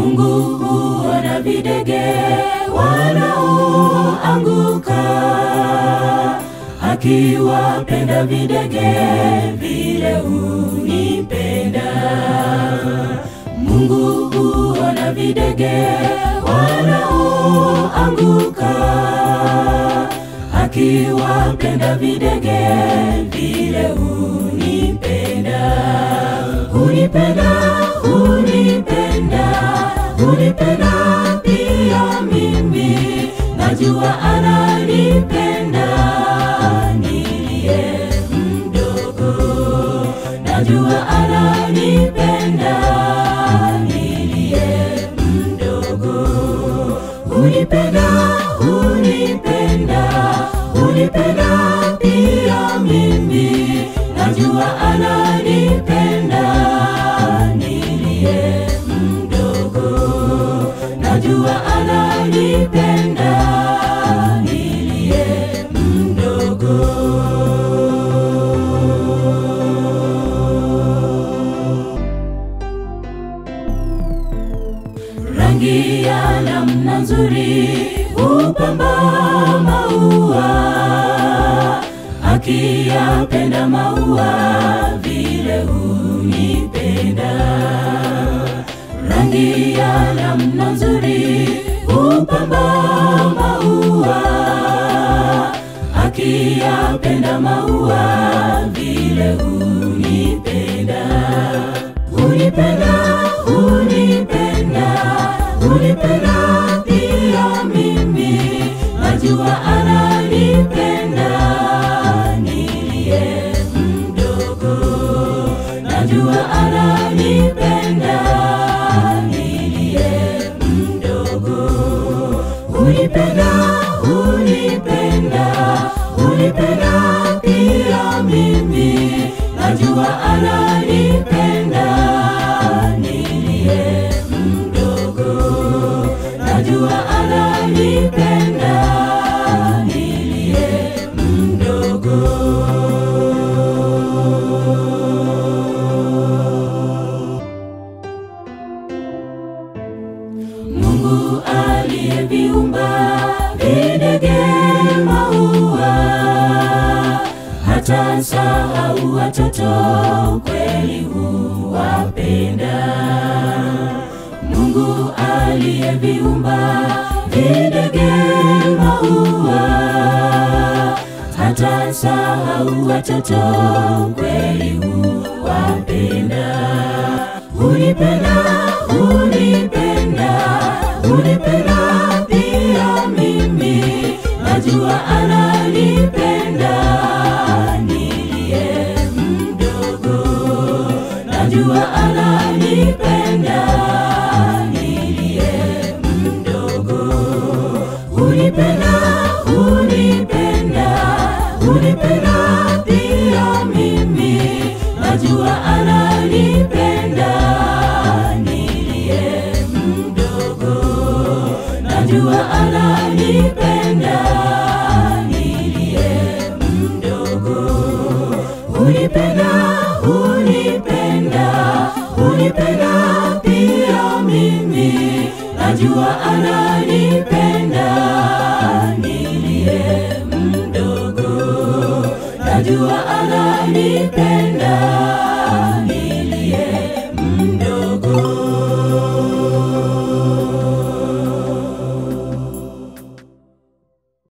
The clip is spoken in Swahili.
Mungu huona videge wanaoanguka, akiwapenda videge vile hunipenda. Mungu huona videge wanaoanguka, akiwapenda videge vile hunipenda. Hunipenda, hunipenda, hunipenda pia mimi, najua ananipenda niliye mdogo, najua ananipenda niliye mdogo. Hunipenda, hunipenda, hunipenda pia mimi, najua ananipenda niliye mdogo, najua ananipenda niliye mdogo. rangi ya namna nzuri hupamba maua, akiyapenda maua vile hunipenda. Rangi ya namna nzuri hupamba maua, akiyapenda maua vile hunipenda hunipenda, hunipenda, hunipenda pia mimi, najua ananipenda niliye mdogo, najua ananipenda niliye mdogo. Hunipenda, hunipenda, hunipenda pia mimi, najua ananipenda niliye mdogo, najua ananipenda niliye mdogo. Mungu aliyeviumba videge maua, hata sahau watoto kweli huwapenda. Mungu aliyeviumba videge maua, hata sahau watoto kweli huwapenda. Hunipenda, hunipenda, hunipenda pia mimi, najua ananipenda niliye mdogo, najua ananipenda niliye mdogo. Hunipenda, hunipenda, hunipenda pia mimi, najua ananipenda niliye mdogo, najua ananipenda niliye mdogo. Hunipenda, hunipenda, hunipenda pia mimi, najua ananipenda niliye mdogo, najua ananipenda